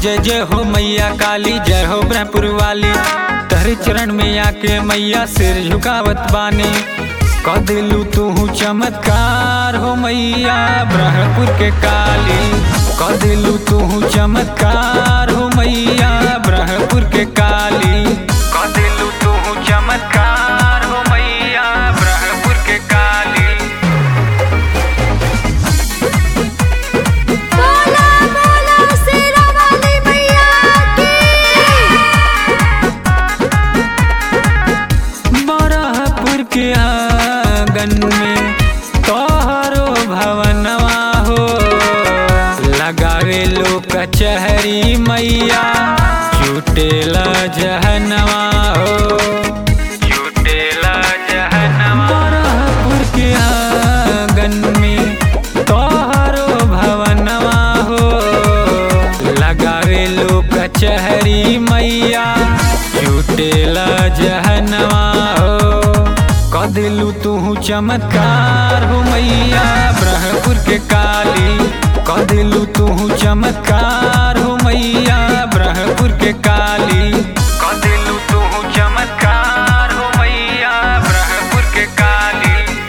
जय जय हो मैया काली जय हो ब्रह्मपुर वाली तहरे चरण में आके मैया सिर झुकावत बानी क दिलू तू चमत्कार हो मैया ब्रह्मपुर के काली क दिलू तू चमत्कार हो मैया ब्रह्मपुर के काली क दिलू तू चमत्कार हो मैया ब्रह्मपुर के काली बोला बोला शेरा वाली मैया की बरहपुर के आंगन में तोहरो भवनवा हो लगावे लो कचहरी मैया चुटेला जहनवा हो चुटेला जहनवा बरहपुर के आंगन में तोहरो भवनवा हो लगावे लो कचहरी मैया चुटेला जहनवा हो क दिलू तू चमत्कार हो मैया ब्रह्मपुर के काली क दिलू तू चमत्कार हो मैया ब्रह्मपुर के काली क दिलू तू चमत्कार हो मैया ब्रह्मपुर के काली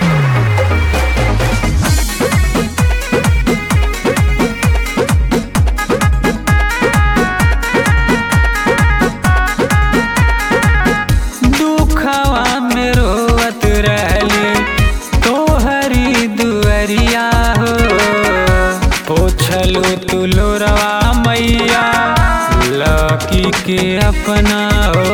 दुखवा में रोवत रहली तोहरी दुअरिया हो पोछलू तुलोरवा मैया लकी के अपना हो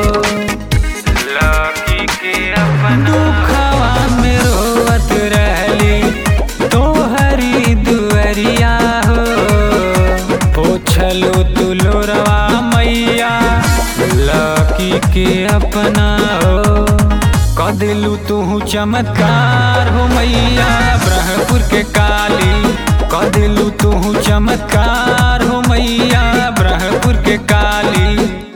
लकी के अपना दुखवा में रोवत रहली तोहरी दुअरिया हो पोछलू तुलोरवा मैया लकी के अपना हो क दिलू तू चमत्कार हो मैया ब्रह्मपुर के काली क दिलू तू चमत्कार हो मैया ब्रह्मपुर के काली